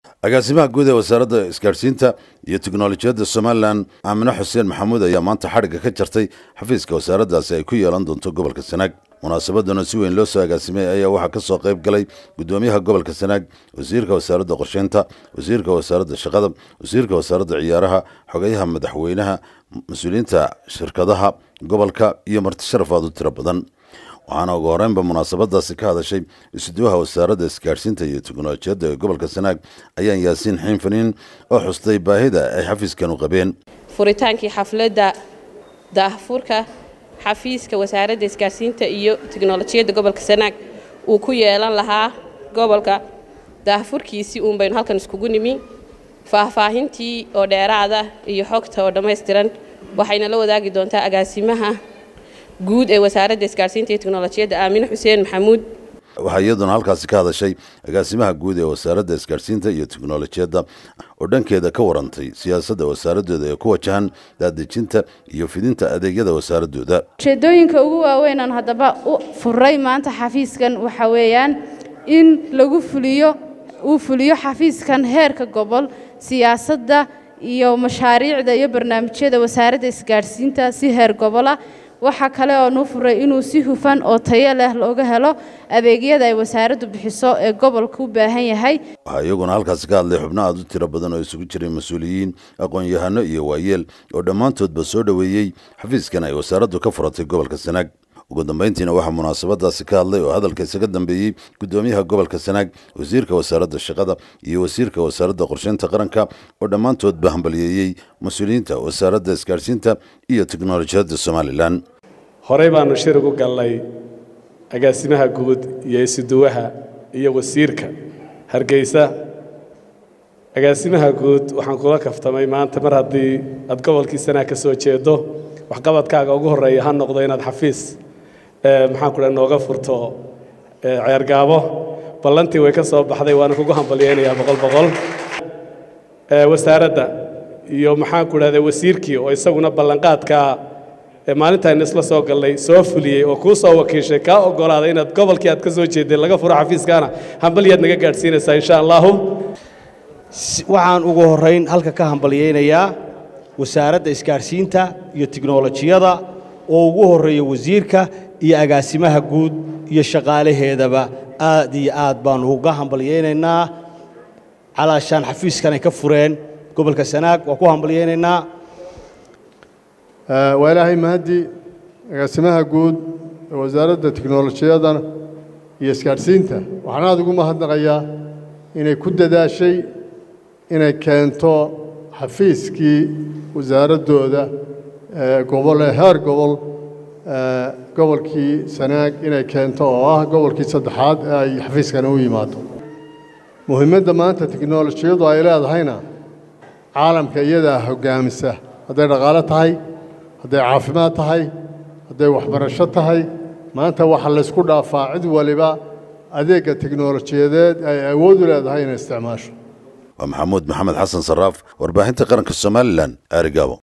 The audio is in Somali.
agaasimaha guud ee wasaaradda isgaadhsiinta iyo teknolojiyadda somalilan aamine xuseen maxamuud ayaa maanta xadhigga ka jartay xafiiska wasaaraddaasi ay ku yeelan doonto gobolka sanaag munaasabadana si weyn loo soo agaasimay ayaa waxaa ka soo qayb galay gudoomiyaha gobolka sanaag wasiirka wasaaradda qorsheynta wasiirka wasaaradda shaqada wasiirka wasaaradda ciyaaraha xogayaha madaxweynaha mas-uuliyiinta shirkadaha gobolka iyo marti sharaf aad u tiro badan waxaana ugu horeynba munaasabadaasi ka hadashay isuduwaha wasaaradda isgaadhsiinta iyo teknolojiyadda ee gobolka sanaag ayaan yaasiin xiin faniin oo xustay baahida ay xafiiskan u qabeen furitaankii xafladda daahfurka xafiiska wasaaradda isgaadhsiinta iyo teknolojiyadda gobolka sanaag uu ku yeelan lahaa gobolka daahfurkiisii uun baynu halkan iskugu nimi faahfaahintii oo dheeraada iyo xogta oo dhammaystiran waxayna la wadaagi doontaa agaasimaha guud ee wasaaradda isgaadhsiinta iyo teknolojiyadda aamine xuseen maxamuud waxaa iyaduna halkaasi ka hadashay agaasimaha guud ee wasaaradda isgaadhsiinta iyo teknolojiyadda oo dhankeeda ka warantay siyaasadda wasaaradooda ee ku wajahan daadejinta iyo fidinta adeegyada wasaaradooda ujeedooyinka ugu waaweynaan haddaba u furay maanta xafiiskan waxa weeyaan in lagu fuliyo uu fuliyo xafiiskan heerka gobol siyaasadda iyo mashaariicda iyo barnaamijyada wasaaradda isgaadhsiinta si heer gobola waxaa kale oo nuu furay inuu si hufan oo tayo leh looga helo adeegyada ay wasaaraddu bixiso ee gobolka u baahan yahay waxaa iyaguna halkaasi ka hadlay xubno aad u tiro badan oo isugu jiray mas-uuliyiin aqoon-yahano iyo waayeel oo dhammaantoodba soo dhoweeyey xafiiskan ay wasaaraddu ka furatay gobolka sanaag ugu dambayntiina waxaa munaasabadaasi ka hadlay oo hadalka isaga dambeeyey gudoomiyaha gobolka sanaag wasiirka wasaaradda shaqada iyo wasiirka wasaaradda qorsheynta qaranka oo dhammaantoodba hambaliyeeyey mas-uuliyiinta wasaaradda isgaadhsiinta iyo teknolojiyadda somalilan horey baanu shir ugu gallay agaasimaha guud iyo isuduwaha iyo wasiirka hargeysa agaasimaha guud waxaan kula kaftamay maanta mar haddii aad gobolkii sanaag ka soo jeedo waxqabadkaaga ugu horreeya ha noqdo inaad xafiis maxaan ku dhaha nooga furto ceergaabo ballantii way ka soo baxday waana kugu hambalyaynayaa boqol boqol wasaaradda iyo maxaan ku dhahda wasiirkii oo isaguna ballanqaadkaa maalintaaynu isla soo gallay soo fuliyey oo kuu soo wakiishay kaa oggolaaday inaad gobolkii aad ka soo jeedeen laga furo xafiiskaana hambalyaad naga gaadhsiinaysaa insha allaahu waxaan ugu horrayn halka ka hambalyaynayaa wasaaradda isgaadhsiinta iyo tiknolojiyada oo ugu horreeya wasiirka iyo agaasimaha guud iyo shaqaalaheedaba aad iyo aad baannu uga hambalyaynaynaa calaashaan xafiiskanay ka fureen gobolka sanaag waa ku hambalyaynaynaa waa ilaahay mahaddi agaasimaha guud ee wasaaradda tiknolojiyada iyo isgaadhsiinta waxaan aad ugu mahadnaqayaa inay ku dadaashay inay keento xafiiskii wasaaraddooda gobol ee heer gobol gobolkii sanaag inay keento oo ah gobolkii saddexaad ee ay xafiiskani u yimaado muhiimadda maanta tiknolojiyadu ay leedahayna caalamka iyadaa hoggaamisa hadday dhaqaalo tahay hadday caafimaad tahay hadday waxbarasho tahay maanta waxaa laysku dhaafaa cid waliba adeegga tiknolojiyadeed ay awood u leedahay inay isticmaasho waa maxamuud maxamed xasan saraaf warbaahinta qaranka somalilan aarigaabo